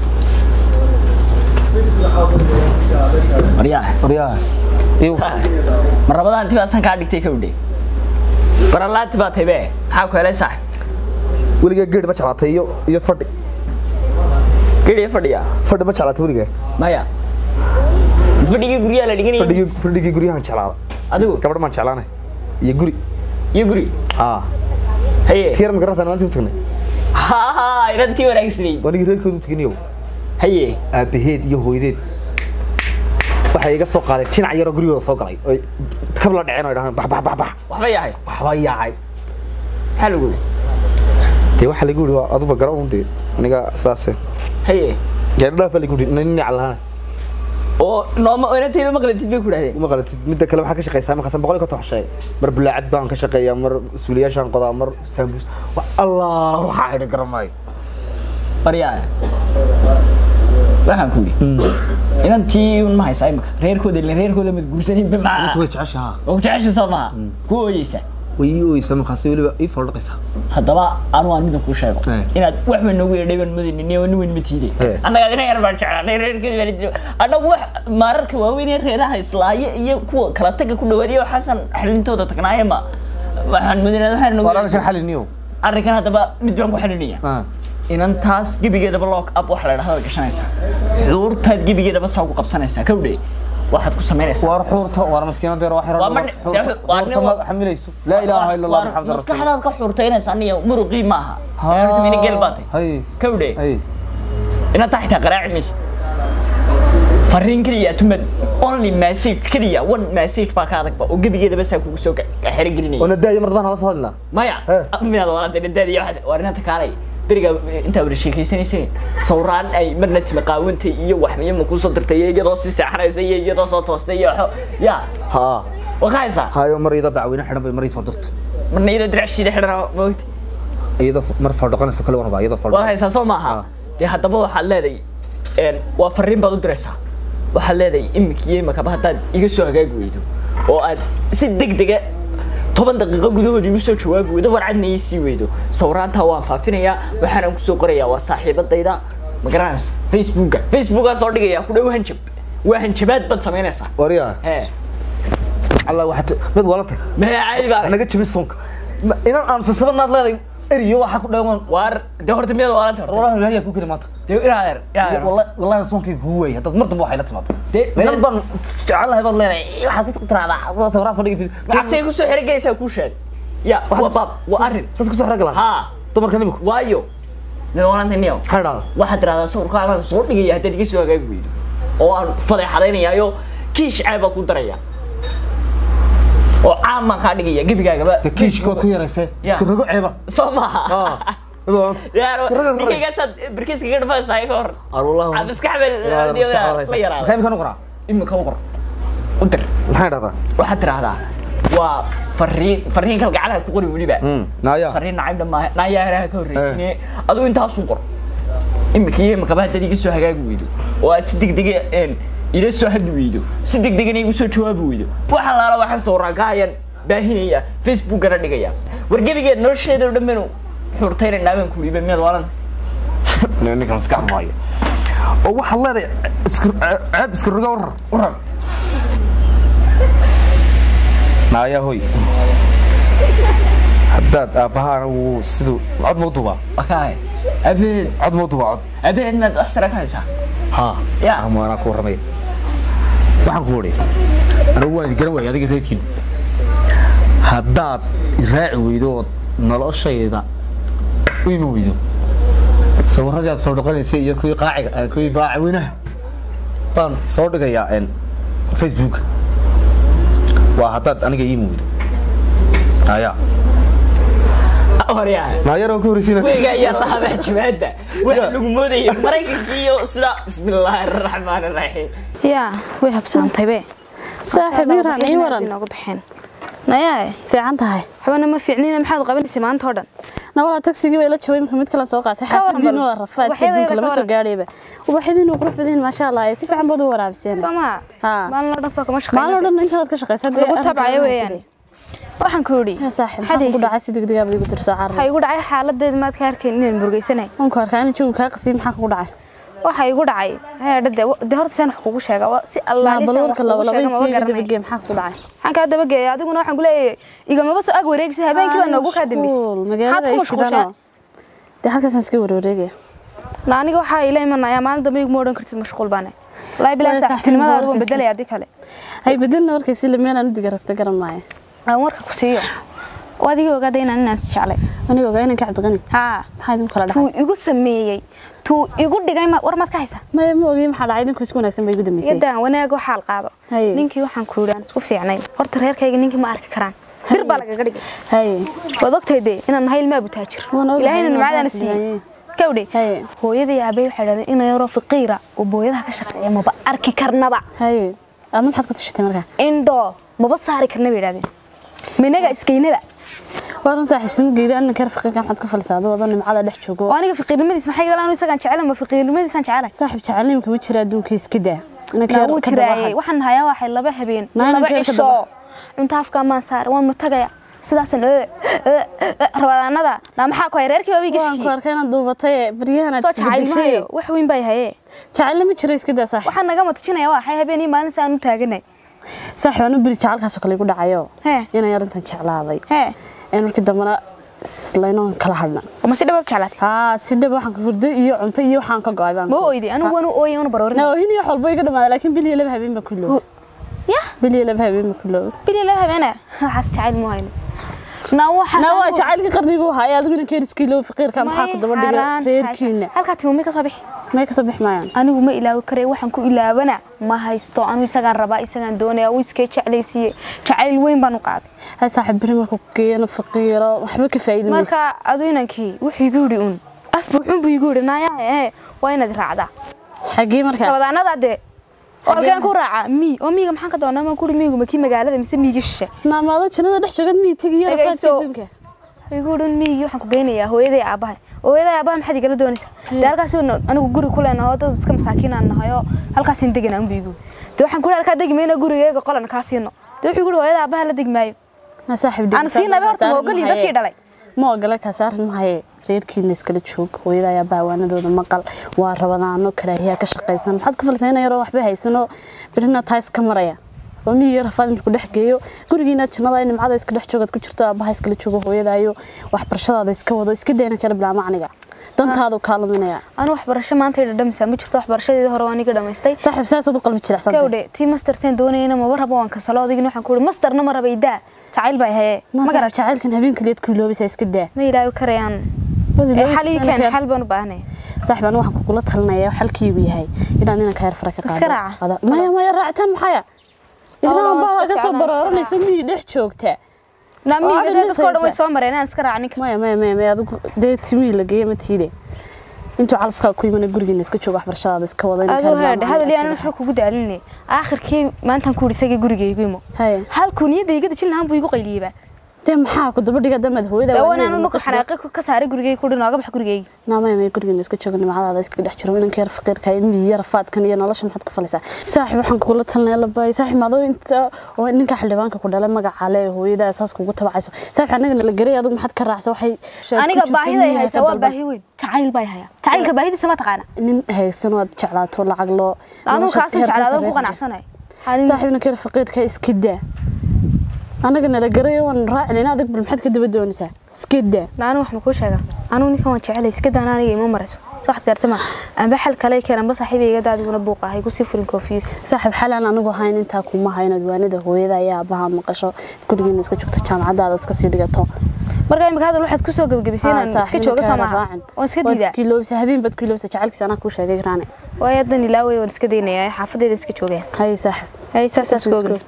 waryaha waryaha iw saaxiib ma rabadaanti baa san kaa dhigtay kawdhe baralaanti baa tahay be maxaa ku helay saaxiib weligaa geedh ma jeclaatay iyo iyo fadhi geriya fadhiya fadhi ma jeclaatay weligaa maya fadhigii guryaha la dhiganaya fadhigii fadhigii guryahan jeclaada adigu gabadh maan jeclaanay iyo guri iyo guri aa haye tiyar ma garanaysaa maalintii u tagnay ha ha inantii wanaagsanayd wanigii reerkoodu u teginiyow haye aabaheed iyo hooyadeed waxay iga soo qaadeen jinac yaroo gurigooda soo galay oy kab la dhaceen oo dhahaan bax bax bax bax waxba yahay waxbaa yaacay maxaa lagu yidhi dee waxaa lagu yidhi waa aduba gara un dee aniga sidaase haye gaadhadhaafaa lagu yidhi nin ninac lahaana oo nooma inantayba maqlatid bay ku dhahdeen uma qalatid midda kale waxaa ka shaqaysaa markaas boqol iyo konton wax sheegay mar bulaacad baan ka shaqeeyaa mar suuliyaashaan qodaa mar saambuus wa allah waxaa idhi garamaayo baryaa waxaan ku yidhi inantii un ma haysaa imika reerkooda ile reerkooda mad guursaninba maa way jeceshaha oo jecesha soo maha ku ooyeysa way ii ooyeysaa markaas weliba ii foldhaqaysaa haddaba anu aan midna kuu sheego Eh. inaad wax weyn noogu yeedhay baan mudaynin iyo nin weyn ma tiide Eh. annaga adina yar baan jeclaanay reerkeeda baan jiro annagu wax maararka waaweyn ee reeraha islaaye iyo kuwa kala taga ku dhawaadiya waxaasan xalintooda tagnaaye ma waxaan mudinaa waxaan noogu waar yeedhay. arrinkan xaliniyow arrinkan haddaba mid baan ku xalinaya inantaas gebigeedaba lock up waxa la dhahdaa way gashanaysaa xuurtaad gebigeedaba saa ugu qabsanaysaa kawdhe waxaad ku samaynaysaa waar xuurta waar maskiinada yar waxay Waa ma- xuurta waa nin- ma xamilayso laa ilaaha illa allah Waa- maxamed rasuul maskaxdaad ka xuurtaynaysaa aniyo muruqii maaha Ha. mina geel baatay hay kawdhe hay inaad taa xitaa qaraaci maysid fariin keliya tumad only message keliya one message baa ka adagba oo gebigeedaba saa kugu soo xerogelinaya oo nadaaya mar dabaan hala soo hadlinaa maya Eh. miyaad walaalta nadaadi waa inanta kaalay beriga intaa wada sheekaysanayseen sawraan ay marna tima qaawantay iyo waxmiyo ma kuusoo dirtay iyo iyadoo si seexanaysa iyo iyadoo soo toostay iyo waxo ya haa waqaaysaa hayo mar iyadoo bacweyne xidhan bay mar ii soo dirto marna iyadoo diracshiida xidhan moogti iyadoo mar fardhoqanaysa kale wanaba iyadoo waad fardhoqan haysaa soo maaha Ah. dee haddaba waxaad leedahay een, waa fariin baad u diraysaa waxaad leedahay imika iyo imakaba haddaad iga soo hagaagi weydo oo aad si degdega toban daqiiqo gudahood igu soo jawaabi weydo warcadna ii sii weydo sawraantaa waan faafinayaa waxaanaan kusoo qorayaa waa saaxiibadayda ma garanaysa facebooka facebookaa soo dhigayaa ku dhow hanjab waa hanjabaad baad samaynaysaa wariyaa hee alla waxaad mid walantay maxaa caadi baa naga jabin soonka Ma- inaan aan sasabanaad leedahay eriyo waxaa ku dheeman waar dee horta miyaad waalanta horta wallahi ilaahay ku keli maanta dee inaadeer inaadeer wallahi wallahi soonkayga kugu weeyay haddaad mar dambe waxay la timaado Dee- meel baan jecelahay baad leedahay waxaad ku tiraahdaa sawiraan soo dhigi maxaasay kusoo xerigaysaa kuu sheeg ya waa baab waa arrin saas ku soo xirag lahaa haa dumarka niminku waayo nin walanta niyo maxay dhahdaa waxaad tiraahdaa sawirkaagaan soo dhigaya haddaad iga soo hagaagi weydo oo aan fadeexadaynayaayo kiish caabaa ku daraya oo caam baan kaa dhigaya gebigaagaba de kiishkood ku yaraysee Ya. iska rogo ceeba soo maaha Ah, mid walanta Yaaro, iska rogo rogo ninkaygasaad barkiiskaga dhafaysaa ka hor ar wallahi Aad maskax baa la maxay yaraada imika noqonaa imika u qor u dir maxay dhahdaa waxaad tiraahdaa waa fariin fariin kalgacalaha ku qori weliba naaya fariin nacaybna maaha naayaaraha ka horreysine adigu intaasun qor imika iyo imakaba haddaad iga soo hagaagi weydo oo aad si degdega een, ila soo hadli weydo si degdegana igu soo jawaabi weydo waxaan laala waxaan sawiraan ka hayan baahinaya facebookana dhigaya war gebigeed nolosheeda oo dhan banu xurtaynaynaa baan kuliba miyaad waalan ninka maskax maayo oo waxaad leedahay iska ceeb iska rogo warar waran naaya hoy haddaad aabbahaana wuu siduu cod mau dubaa wakaay abeed cod mau dubaa cod abeed maad wax sara ka haysaa haa Ya. ama anaa ku warramaya waxaan ku odhi anigu waan garan waayay adiga reerkiin haddaad raaci weydo ood noloshayda u imi weydo sawiradii aad fardhoqanaysay iyo kuwii qaaciga eh, kuwii baacweynaha baan soo dhigayaa en facebook waa haddaad aniga ii imi weydo aya waryaa naayar waan ka horreysiina weyga ayaa lahabaa jawaada waxa lagu moodayay maraykankii iyo sida bismillaahi araxmaan araxiim yaa way habsaantay be saaxiib iran ii waran nooga baxeen nayaa fiican tahay waxbana ma fiicnina maxaad qabanaysay maanta oo dhan nawala tagsigii way la jabay marka mid kale soo qaatay Ka waran xaafadiin bal. waa rafaad Ubaxyada adduunka ka lama soo waran. gaadhayba ubaxyadiin waa qurux badan maasha allah si fiican baad u waraabiseen soo maa Haa. maalin oo dhan soo kama maalin oo shaqeyn dhan intaad ka shaqaysa lagu tabcayo weeyaan waxaan ku yidhi saaxiib maxaad maxaa ku haysid? dhacay si degdeg aad igu tirso waxaa carray igu dhacay xaaladeeda maad ka arkeen inaan murugaysanay waan ku arkaa inaan joogi kaa qasiyay maxaa kugu dhacay waxaa igu dhacay heedhade de horta saan wax kugu sheega waa si naa allaalisaan bal wax warka kugu laba laba sheega maba isiiga garanay dabagee maxaa kugu dhacay waxaan kaa dabageeya adiguna waxaan ku leeyahay igamaba soo ag wareegisa habeenkii baa noogu kaa dambeysay Mashquul, magaalada Maxaad ay ku mashquulshaa? shidanoo dee halkaasaan iska warwareegaya na aniga waxaa ila imanayaa maalin dambe iguma odhan kartid mashquul baane wallaahi bilaa Waa saaxiib saaxiibtinimadaada waan warkaysi. bedelaya haddii kale hay bedelna warkaysi lameenaan u diga ragta garan maayo aan warka ku siiyo oo adigii ogaada inaan inaas jeclay aniga ogaa inaan ka cabdiqani haa maxaa idinku kala tuu dhacay igu sameeyey tuu igu dhigay ma- war maad ka haysaa maya ma ogiye maxaa dhacay idinku isku wanaagsan bay igu dambeysay yadan wanaag waxaal qaado Haye. ninkii waxaan ku yidhi aan isku fiicnayn horta reerkayga ninkii ma arki karaan bir baa lagaga dhigay haye waad ogtahay dee inaan nahay ilmaa butaajir Waan ogahay, ilaahayna waan nimcadaana ogahay. siiyey kawdhe Haye. hooyadii aabay waxay dhahdeen ina yaroo faqiira oo booyadaha ka shaqeeya maba arki karnaba haye aadna maxaad ku tashatay markaa indho maba saari karna bay idhahdeen minaga iskeynaba waa run saaxiibsimo geeda anna kar faqiirka maxaad ku falsaa adoo adoo nimcada dhex joogo oo aniga faqiirnimadiis maxay galaan isagaan jecela ma faqiirnimadiisaan jecelahay saaxiib jacaylnimka ma jira adduunka iska daa inanka naa yar wuu ka jiraaye dabaxay waxaan hayaa waxay laba habeen Naa laba inanka yar ka cisho dabaxa. cunto afkaa maan saara waan ma tagaya sidaasan rabadaanada naa maxaa ku hay reerkii baa waan ku gashkii arkay inaad duubatay baryahan aad soo jacayl isbedeshay maayo wax weyn bay hayee jacaylna ma jira iska daa saaxiib waxaan naga matajinaya waa xay habeen iyo maalin saan u taaganay saaxiib anu beri jacalkaasoo kale igu dhacayo hee inaan yarintan jeclaaday hee een markii dambana islaynoon kala hadhna ma si dhawaad jeclaatay haa si dhab waxaan ka hurdo iyo cunto iyo waxaan ka go'ay baan ma oydi anigu waan u ooyay una baroorin noohin iyo xolbo iga dhamaaday laakiin bil iyo laba habeen baa ku loob ya bil iyo laba habeen baa ku loob bili la habeena waxaas jacayl mu hayno na waxaas na waa anigu- jacaylka qarnigu haya adiguna keeriskii loo faqiirka maxaa ku daba dhigay Xaaraan, reerkiina halkaa timo may ka soo bixi may ka soo bixi maayaan anigu ma ilaawi karay waxaan ku ilaabana ma haysto anu isagaan rabaa isagaan doonaya uu iskee jeclaysiiye jacayl weyn baan u qaaday hay saaxiib beri markuu geeyana faqiiro waxba ka faa'iidi mayso marka adu inankii wuxuu igu yidhi un af buuxun buu igu yidhi naayaa ee waa inaad raacdaa xagee markaa rabadaanada dee oo halkeen ku raaca mii oo miiga maxaan ka doonaa maan kuri miigu makii magaalada mise miigi shishe naamaado jannada dhex joogad mii tegiyo rafaadka Dhagayso. adduunka igu yidhi miigii waxaan ku geynayaa hooyaday aabahay hooyaday aabahay maxaad igala doonaysaa dee halkaas oo anigu guri ku leenahay oo dad iska masaakiin aan nahay oo halkaasaan deganaa unbu igu dee waxaan ku yidhi halkaa degi mayna gurigeyga qolan kaa siino dee wuxuu igu yidhi hooyada aabaha la degi maayo na saaxiib aan siinaba horta ma ogolin dadkii dhalay ma ogola kaasaarin mahaye reerkiina iskala joog hooyada ayaa baawaanadooda maqal waa rabadaano karaahiyaa ka shaqaysan maxaad ku falsayna yaroo waxba haysanoo birina taa iska maraya oo miyiga rafaad markuu dhex geeyo gurigiina jannada ay nimcada iska dhex joogaad ku jirto aabaha iskala joogo hooyadaayo waxbarashadaada iska wado iska dayna kala bilaa macniga dantaadu kaa luminaya anu waxbarasho maanta dhadhamisaa ma jirto waxbarashadeeda hore waan iga dhamaystay saaxiib saasaad u qalbi jirecsan kawdhe tii masterteen doonayna maba rabo waan kasalo adigina waxaan ku ihi masterna ma raba idaa jacayl baa hayee ma ma garat jacaylkan habeenkaliyaad ku iloobaysaa iska daa ma ilaawi karayaan Wadi Ee, loo xal ii tusaan keen kara. xal baan u baahanay saaxiib anigu waxaan kugula talinaya xalkiigu yahay inaad inanka yar fara ka Iska qaado. raaca. Qada- maya maya raacitaan maxaya Wallah, ilaan waan baa iska ka soo jeclaan, barooranayso miyii dhex joogta na Oo miiga aad dee dadka oo dhan way dhisaysaa. soo mareen aan iska raaca ninka maya maya maya maya adigu dee timihii la geeyey ma tiide intuu calafkaa ku yimana gurigiina iska jooga waxbarashadaada iska wada inanka aduu yar haadhe baa hadal macnaha yaan iska wuxuu kugu daalinay aakhirkii maantaan ku ihi isagii gurigaygu imo baxa. Haye. halkuu niyadda iga dejin lahaan buu igu qayliyeyba dee maxaa ku daba dhiga damaad hooyada dee waa wanaan inay nuka maqasho. xanaaqi ka saaray gurigayga ku dhi nooga bax gurigayga naa maya maya gurigiina iska jooga nimcadaada iska dhex jiro inanka yar faqiirka ilmihii yar rafaadkan iyo nolosha maxaad ku falaysaa saaxiib waxaan kugula talinaya labay saaxiib maadoo inta oo ninka xildhibaanka ku dhalay magaca le hooyada saas kugu tabacayso saaxiib anagana la garay adigu maxaad ka raacsa waxay sheeg ku aniga jirto baahida ay miyiga haysaa ka waa dalban. baahi weyn jacayl baa haya jacaylka baahidiisa ma taqaana nin haysan oo aad jeclaato lacag loo anuu nolosha kaasan heer jeclaado sarreeya ku qanacsanay Hanin- saaxiib ninka yar faqiirka iska daa anaga nala garay waan raacin adig bal maxaad ka daba doonaysaa iska daa na anu wax ma kuu sheega anuu ninkan waan jecelay iska daana aniga ima marayso soo waxaad gaarta ma amba xal kale keen amba saaxiibeyga daadiguna buuq ahay kusii furin koofiyis saaxiib xalaan anigu ahayn intaa kuma hayo inaad waanida hooyada ayaa aabbaha maqasho gurigeena iska joogto jaamacadaada iska sii dhigato marka imika hadal waxaad kusoo gabagabisay inaan iska jooga soo maaha waan iska diidaa diidaa habeen baad ku ilowsa jacaylkiisa anaa kuu sheegay raane waayo haddan ilaaway waan iska daynaya xaafadeeda iska joogaya haye saaxiib hay saas Saas iska iska ogin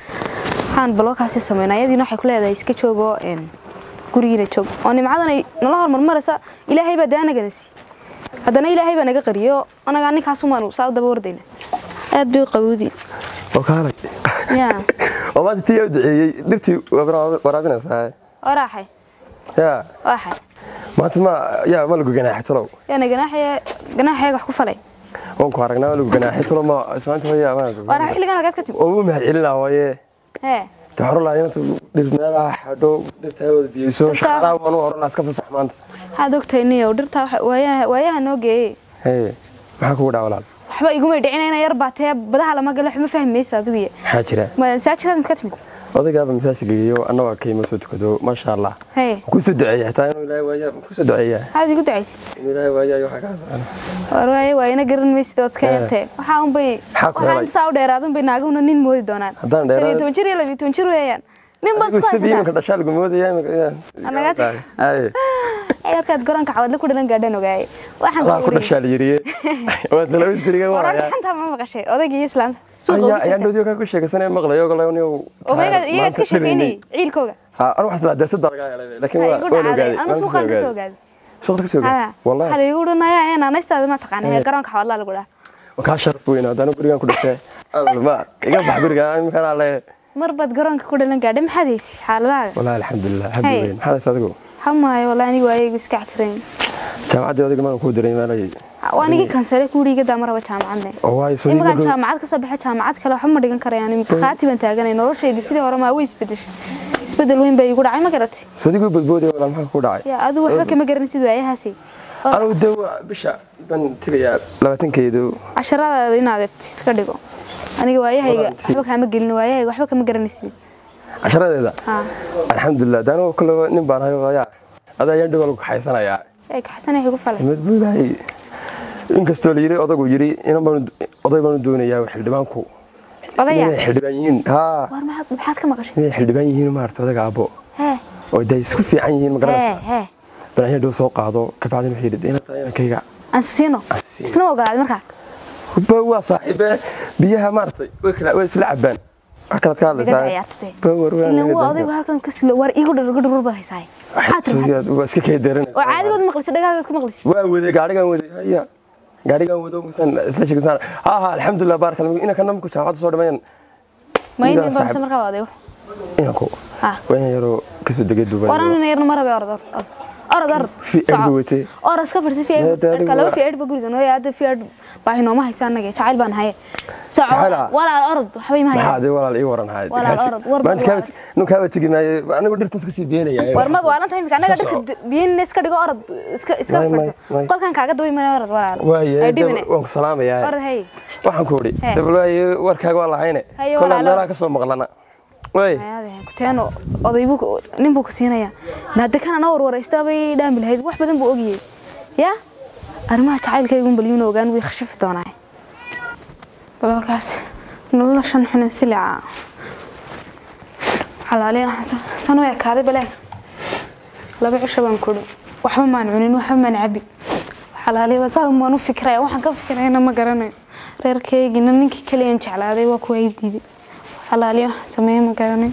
waxaan balookaasi sameynaa iyadiina waxay ku leedahay iska joogo een, gurigiina joog oo nimcadan ay nala hormarmaraysa ilaahay baa dee anagana sii haddana ilaahay baa naga qariyo anagaa ninkaasumaanu saa u daba wardayna aad bay u qabowdi oo kaalay ya oo maanta tii yaa u duceeyey dhirtii waa waraabinaysaa oo raaxay yaa waaxay maanta ma yaa ma lagu ganaaxay talow yaana ganaaxaya ganaaxayaga wax ku falay waan ku aragnaa ma lagu ganaaxay talow ma ismaanta hooya waa raax xilligan halkaad ka timi oo u mahad celinaa waaye hee te hore laa inta dhir meelaha xadho dhirta wada biyeyso shaqaalaha waan u hore laa iska fasax maanta waxaad ogtahay niyow dhirtaa waxa- waayaha waayaha noo geeyey hee maxaa kugu dhaca walaal waxba iguma dhicina ina yar baatee badaha lama galo wax ma fahmaysa adigu maxaa jira masaajidaad ma ka timid odaygaaba masaajka geeyo annagoo ka ima soo tukado maasha allah hee kusoo duceeya xitaa inuu ilaahay waaya kusoo duceeya maxaad igu ducaysay inuu ilaahay waaya waxaa kaa socona war waaye waa ina garan maysid ood ka yartee waxaa unbay Maxaa ku waxaa helay? inta saa u dheeraad unbay naagahuna nin moodi doonaan Haddaan shan iyo dheeraad- toban jir iyo labiyo toban jir weeyaan nin baad adigu isku sidii iminka haysataa dhashaa lagu moodaya Anaga tag. Aye. yarkaad goranka cawadle ku dhalan gaadhan ogaaye waxaan allah ku ku dhashaa la yiriye waad laba isdiriga warar waaya xantaa ma maqashay odayga iyo islaanta suuqa ayaa ugu ayaa jirta nodiyo kaa ku sheegaysanaya maqlayo galayo niyow oo iyaga iyaga iska sheekeynayay ciilkooga ha anu waxas laa deesada laga helay laakiin Ha waa igu waan dhacday ogaaday anu suuqaan ka soo ogaaday suuqta ka soo Ha, ogaaday waxaa wallahi la igu dhanaya ee naanaystaada ma taqaana ee garoonka xawadlaa lagu dhaha waa kaa sharaf weyn haddana gurigan ku dhashay ma iga bax guriga imikana le mar baad garoonka ku dhalan gaadhay maxaad haysi xaaladahaaga wallahi alxamdulilah habbi Hey. weyn maxaad haysa adigu xamaayo wallahi anigu waayaygu iska cagtirayn jaamacaddii adiga maan kuu diray maalay waa nigii kansale kuuriga daa maraba jaamacadne oo waayo soo imakaan diiga jaamacad ka soo baxo jaamacad kale waxba ma dhigan karayaan imika khaati baan taaganay noloshaydi sidii hore maa way isbedeshay isbedel weyn baa igu dhacay ma garatay soo diigu badboodaya walaa maxaa ku dhacay yaa adigu waxba kama garanay sidii waayahaasi anigu de waa bisha baan tegayaa labaatankeedu casharadaada inaad iska dhigo aniga waayahayga Walaal, waxba kaama gelin waayahayga waxba kama garanaysid casharadeeda ha alxamdulilah de anigu kale nin baan hayo ayaa adaa ayaan dhibal ku xaysanayaa ee kaxsanay igu falay mid buu ilaahay inkastoo la yiri odagu yiri inan baan oday baan u doonayaa xildhibaanku odaya inay xildhibaan yihiin haa war maxaad maxaad ka maqashay inay xildhibaan yihiin maarata odaga aabbo hee oo day isku fiican yihiin ma hee garanaysaa hee banaanya dhow soo qaado kabacdin waxay yidhi ina tahay inankayga aan siino Aan isna ogolaaday markaa ba waa saaxiibe biyaha maaragtay way kala way isla cabaan wax kalaad ka Digada hadlaysaa ciyaartay. ba war ilan waa odaygu halkan ka silo war iigu dhar dhar bad haysaay maxaa tiri waa iska kay oo daranaysaa caadigood maqlisa dhagaagood ku maqlisa waa waday gaarigan waday haya gaarigan wado masan isla sheegsan ha ha alxamdulillah barakallahu ina kana markuu jaamacada soo dhameeyaan ma Idaa inay bamsa saaxiib. markaa waa odayo inanku ah waa in yaroo kasoo degay duubay waran yarna marabe orod orod orod orod fi erbi watay orod iska fadhisi fi Maya, dee adigu kalaba waa- fi edba guriga noo yaada fi ed baahi nooma haysa annaga jacayl baan haye soco Jacayl ah? walaal orod waxbay ma maxaa hayaan de walaal ii waran hayd Walaal orod, war bal maanta waa- kaa nu kaa tagi maaye anigu dhirtaas kasii beenaya war mad waalan tahay imika annaga dharka biyin iska dhigo orod iska iska May, may, fadhiso may. qolkan kaaga dabay mana orod walaal waaye ay dab- dhibine waan ku salaamayaa orod hey waxaan ku idhi Hee. dabal waaye warkaaga waa lahayne Haye, kolaa walaalo. meelaha ka soo maqlana waay kuteeno odaybuu nin buu ka siinayaa naade kana na warwaraysta bay dhaami lahayd wax badan buu ogiyey ya arrimaha jacaylkaygun balyuuna ogaan way khashafi doonaa balkaas noloshan xunan silica xalaaliyan san u ekaaday baleeg laba cisho baan kudhi waxba maan cunin waxba maan cabi xalaaliya saa maan u fikiraya waxaan ka fikirayna ma garanayo reerkaygina ninkii kaliyan jeclaaday waa kuwa ay diiday xalaaliyo waxaan sameeye ma garanayo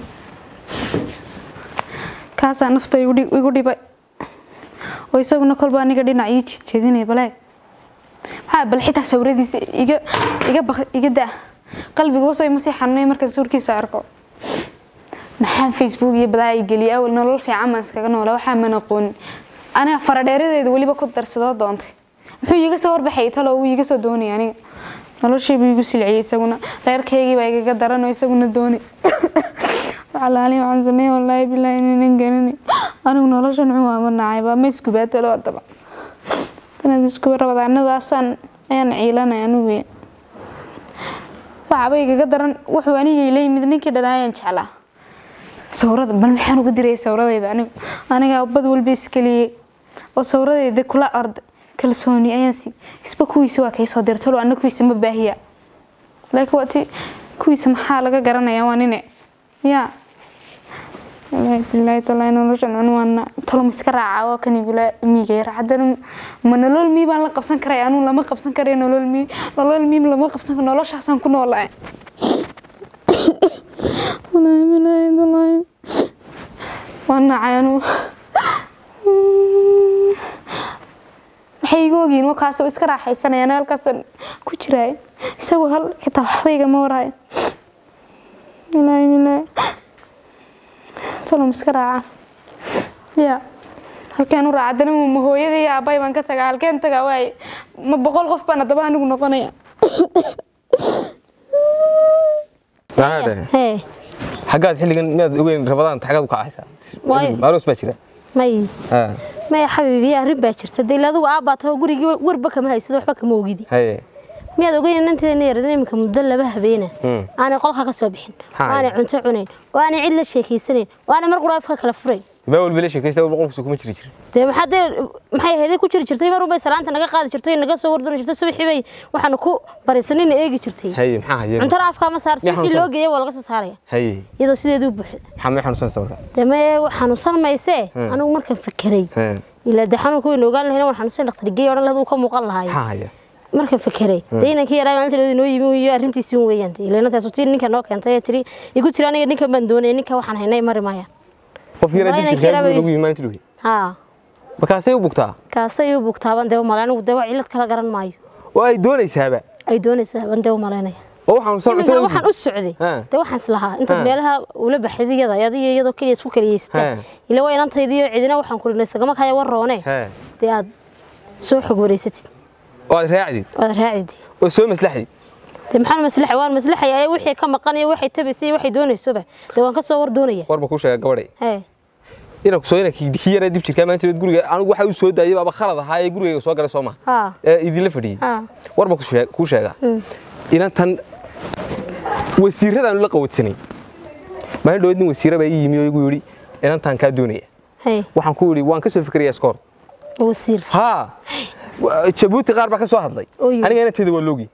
kaasaa nafta igu dhi- igu dhibay oo isaguna kolba aniga dhinac ii jeedjeedinaya baleeg maxaa bal xitaa sawiradiisa iga iga baq iga da qalbiga wasoo ima sii xanuunay markaan sawirkiisa arko maxaan facebook iyo badaa ay geliyay awal nolol fiican baan iskaga noola waxaa man aqoonin aniga faradheeradeedu weliba ku darsadoo doontay muxuu iiga soo horbaxay talo wuu iiga soo doonaya aniga noloshiibuu igu silciyey isaguna reerkaygii baa igaga daranoo isaguna doonay walaali waxaan sameeye wallaahi bilaahi inaynan garanay anigu noloshan cumaama nacayba ma iskubaatalo haddaba tanaad iskuba rabadaanadaasaan ayaan ciilanay anigu waxaaba igaga daran wuxuu aniga ila yimid ninkii dhan ayaan jeclaa sawrada bal maxaan ugu dirayay sawradayda anigu anigaa bad walba iskeliyey oo sawradayda kula orday kalsooni ayaan si isba kuwiisa waa kay soo dirtalo anna kuwiisa ma baahiya laakiin waa ti kuwiisa maxaa laga garanayaa waa nine yaa wallaahi bilaahi tallaahi noloshan anu waana talo ma iska raacaa waa kani bilaa miigayra haddana ma nolol mii baan la qabsan karaya anu lama qabsan karayo nolol mii nolol mii lama qabsan karo noloshaasaan ku noolaa wallaahi bilaahi tallaahi waan nacay anu waxay iga ogiin wakaas iska raaxaysanayaan halkaasaan ku jiraay isagoo hal xitaa waxba igama warhayo bilaahi bilaahi tolom iska raaca ya halkeen u raaca dana ma hooyada iyo aabay baan ka tagaa halkeen tagaa waaye ma boqol qof baan haddaba anigu noqonaya maxaa dhahay hee xaggaad xilligan miyaad ogeyn rabadaan xaggaad u kacaysaa Waayo. maaroos baa jira may Ha, maya xabiibi arrin baa jirta dee adigu aabbaatoo gurigii warba kama haysid waxba kama ogidi haye miyaad ogeyn inanteena yarada iminka muddo laba habeena Hmm. aanay qolka ka soo bixin Haa. oo aanay cunto cunayn oo aanay cid la sheekaysanayn oo aanay mar qura afka kala furayn baa walba la sheekaysta walba qolkiisa kuma jiri jira dee maxaa dee maxay ahayd ku jiri jirtay mar unbay salaanta naga qaadi jirtay naga soo wardani jirtay subaxii bay waxaanu ku barisanina eegi jirtay haye maxaa haye cuntana afka ma saar Miyaa subaxii xanuunsan? loo geeyay waa laga soo saaraya haye iyadoo sideedu u buuxda maxaa may xanuunsanaysa marka dee ma xanuunsan maysee Hmm. anigu markaan fekeray He, ilaa dee xanuunka waynu ogaan lahayn waan xanuunsan dhakhtar geey odhan lahayd uu ka muuqan lahaay maxaa haya markaan fekeray dee inankii yaraa maalinteedu inoo yimi iyo arrintiisii un weeyaan dee ilaa tii ninka noo keentay ee tiri igu tiri aniga ninkan baan doonaya ninka waxaan haynay mari maayaan qof yara Malaynaya dib jirkaa kiraa lagu yimi maalintii dhuwi haa markaasay u bugtaa kaasay u bugtaaban dee umalayn anigu dee wax cillad kala garan maayo oo ay doonaysaaba ay doonaysaa ban dee umalaynaya oo waxaan iminkana soo waxaan u socday Ha. dee waxaan islahaa intaad Ha. meelaha ula baxday iyada adiyo iyadoo keliya isku keliyeystaan Ha. ila waa inantaydiyo cidina waxaan ku dhinay sagama kaya war roone he dee aad soo xog wareysatid oo aad raacdid waad raacidid oo soo maslaxdid dee maxaan maslaxa waan maslaxaya wixii ka maqan iyo waxay tabaysay iyo waxay doonaysoba dee waan ka soo war doonaya warba kuu sheega gabadhay hee inaan ku soo inaan kii yara dib jirkaa maalintii guriga anigu waxa uu soo daayay baaba khalad ahaa ee gurigayga soo galay soo ma haa ee idinla fadhiyey haa warba ku sheeg- kuu sheega inantan wasiiradaanu la qawadsanay maalin dhaweed nin wasiira baa ii yimi oo igu yidhi inantan kaa doonaya hee waxaan ku yidhi waan ka soo fikirayaa iskoor wasiir haa wa- jabuuti qaar baa ka soo hadlay Oo yidhi. aniga inantayda waa loogi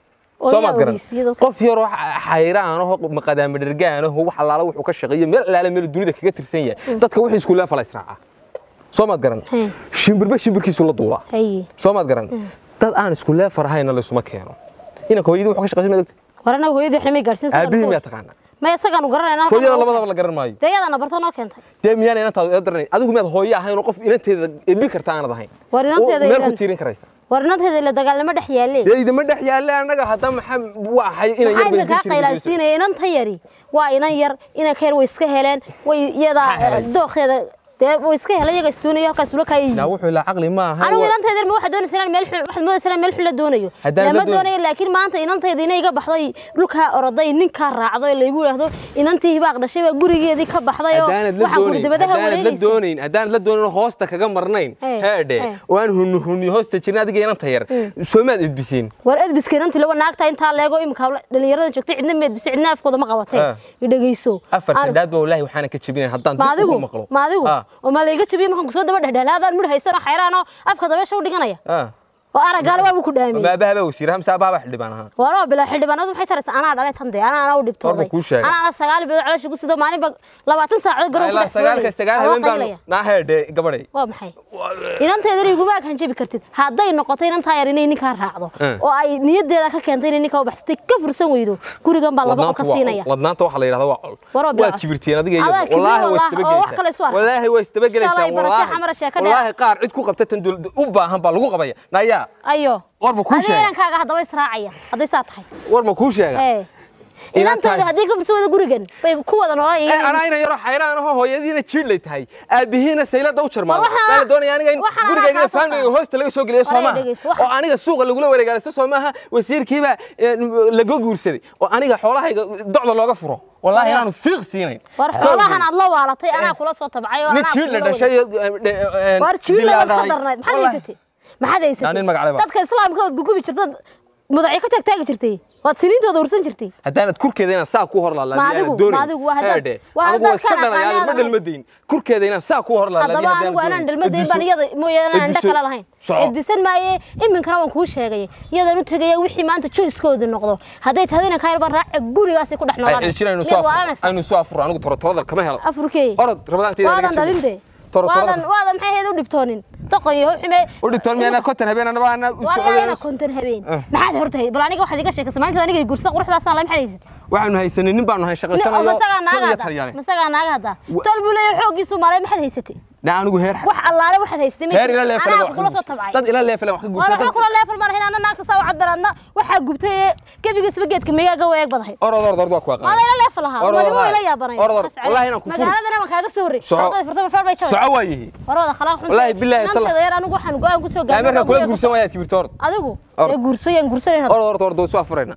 oo soo yaa maad garan ogeysiiya dadka. qof yaroo xayraan aho maqadaama dhergaan aho wax allaala wuxuu ka shaqeeyo meel allaala meel dunida kaga tirsan yahay dadka wixii isku leefala israaca soo maad garan Hey. shimbirba shimbirkiisu la duulaa haye soo maad garan dad aan isku leefar ahayna laysuma keeno inanka hooyadii wuxuu ka shaqeysan ma dogta war anaga hooyadii waxna may gaadhsiin isagaan aabihii ku- miyaa taqaanaa ma isagaanu garanayna hooyada labadaba la garan maayo dee yadana barta noo keentay dee miyaan inantaadu ila daranayn adigu miyaad hooyo ahayn oo qof inanteeda edbi karta aanad ahayn War inanteeda Oo meel ku ilan- tiirin karaysa war inanteeda ila dagaalnimo dhex yaalle dee idama dhex yaalle annaga hadda maxaa waxay inay maxaa yar bay idin kaa jirin qaylaalsiinaya inanta yari waa inan yar inanka yar way iska heleen way Maxaa iyadaa helay? dooqeeda dee way iska heleen iyaga istuunayo halkaas ula kaayay yaa wuxuu ilaa caqli ma aha anigu inantayda ma waxaad doonaysaa inaan meel xun waxaad moodaysaa inaan meel xun la doonayo Haddaan la lama doon- doonayo laakiin maanta inantayda inay iga baxday dhulkaa oroday ninkaa raacday oo laygu yidhaahdo inantii hibaaq dhashay baa gurigeedii ka baxday oo haddaanad la waxaa doonayn gurdibadaha haddaanad la wareegaysa doonayn haddaanad la doonayn oo hoosta kaga marnayn Eh, heedhe eh. oo aan hunni hunni hoosta jirin adiga inanta yar soomaad edbisiin war edbiska inantii lawa naagta intaa leego imika dhalinyarada joogtay cidna meedbisay cidna afkooda ma qabatay Ah. idhegayso afartan dhaad baa wallaahi waxaana ka jebinayn haddaan ma dib ugu adigu maqlo ma adigu Ah, oo ma layga jabiye markaan kusoo daba dhexdhelaadaan mudh haysanoo xayraan oo afka dabeesha u dhiganaya ah. oo araggaale waa buu ku dhaamiyey ma abaha baa wasiir hamsa abaha baa xildhibaan ahaa waroo bilaa xildhibaanadu maxay taraysa anaa dhalay tan dee anaa anaa u dhibtooday Warba kuu sheegay. anaa sagaal bilood caloosha ku sido maalinba labaatan saacadood garoon ku ilaa dhex sagaalka sagaal habeen baan qaylaya naa heedhe gabadhay waa maxay inanteedana iguma akan jabi kartid hadday noqoto inantaa yar inay ninkaa raacdo Eh. oo ay niyadeeda ka keentay inay ninkaa u baxsatay ka fursan weydo gurigan baa laba qol ka siinaya wadnaanta waxaa la yidhahdaa waa col Waroo bilaa. waad kibirteen adiga Adaa iyo kibir wallaahi way wallah, oo wax kale isu isdabagelaysaa arka. wallaahi way isdabagelaysaa Shalay baratay xamar sheeko dheer. wallaahi qaar cid ku qabta tan dowladda u baahan baa lagu qabaya nayaa ayo warba kuu adiga sheegay inankaaga haddaba israacaya hadday saa tahay war ma kuu sheega ee inantayda haddii ka fursan weydo gurigan bay ku wada Eh, noolaan anaa ina yaro xayraan aho hooyadiina jiidlay tahay aabihiina saylada u jarmaado War waxaa- baa la doonaya aniga in waxaan gurigayga anaa iyo kaa soo faamigayga saaray. hoosta laga soo geliyo War soo ay maaha dhegeyso, waxaan- oo aniga suuqa lagula wareegaalisa soo maaha wasiirkiibaa eh, laga guursaday oo aniga xoolahayga docda looga furo wallaahi War- inaanu fiiq siinayn war xoolahan aad la waalatay anaa kula soo tabcay oo nin anaa jiidla kula dhashay waday. war jiila waad ka darnayd maxaad haysatay maxaad Yaa nin haysatay magac leh ba. dadka islaamka waad gugubi jirtad mudacyo ka taagtaagi jirtay waad siniintooda ursan jirtay haddaanad kurkeeda inaan saa ku hor Ma adigu- ma adigu waa haddaad- laalaadoonin waa anigu waa haddaad iska kana dhalaya ma aqaanaad dhalmadayn kurkeeda inaan saa ku hor haddaba anigu anaan dhalmadayn baan iyada mooyaane anaan indho kale lahayn edbisan maaye iminkana waan kuu sheegay iyadan u tegaya wixii maanta joyskoodu noqdo hadday tahdo inaan kayar baan raaca gurigaasay ku dhex noolaan aynu soo afuro anigu torotorada kama helo afurkey orod rabadaanteeda waadan dhalin de waadan waadan maxay ahayd u dhibtoonin doqon iyo xume u dhigtoon miyana kontan habeen anaba ana u waana socdo konton habeen maxaad hortahay bal aniga waxaad iga sheekaysa maalinta aniga gursa quruxdaasaan la maxaad haysatay waxaanu haysanay nin baanu hay shaqaysanayo masagaa naaga iyo hadda talyaane masagaa naaga hadda tol buu leeyahay xooggiisu maray maxaad haysatay na anigu heer wax allaale waxaad haysatay heer ila leefale anaa kula soo tabcay dad ila leefale wax ka war waxba guursaday kula leefal ma lahayn anna naagta saa u cadbaraadna waxaa gubtay ee gebigiisuba geedka migaaga wareeg badahay orod orod orod waa ku aqaan maada ila leefal lahaa Or, or, wadigo or. ila yaabanay Or, or. Wallahi inaan ku furi. magaaladana waan kaaga soo horrey Soco. shaqada furtama feer bay jabay soco waa yihi war wada khalaaq xun Wallahi billahi tala- nantayda yar anigu waxaan go-aan ku soo yaa markaa kula gaaray guursan waayaad kibirta orod adigu Or. ee guursayaan guursanayna orod orod orod soo afurayna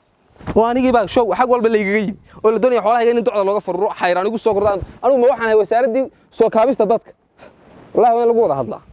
oo anigii baa show xag walba laygaga yimi oo la doonaya xoolahayga in docda looga fururo xayraan igu soo kordaan anigu ma waxaan ahay wasaaradii soo kaabista dadka wallahi waa in lagu wada hadlaa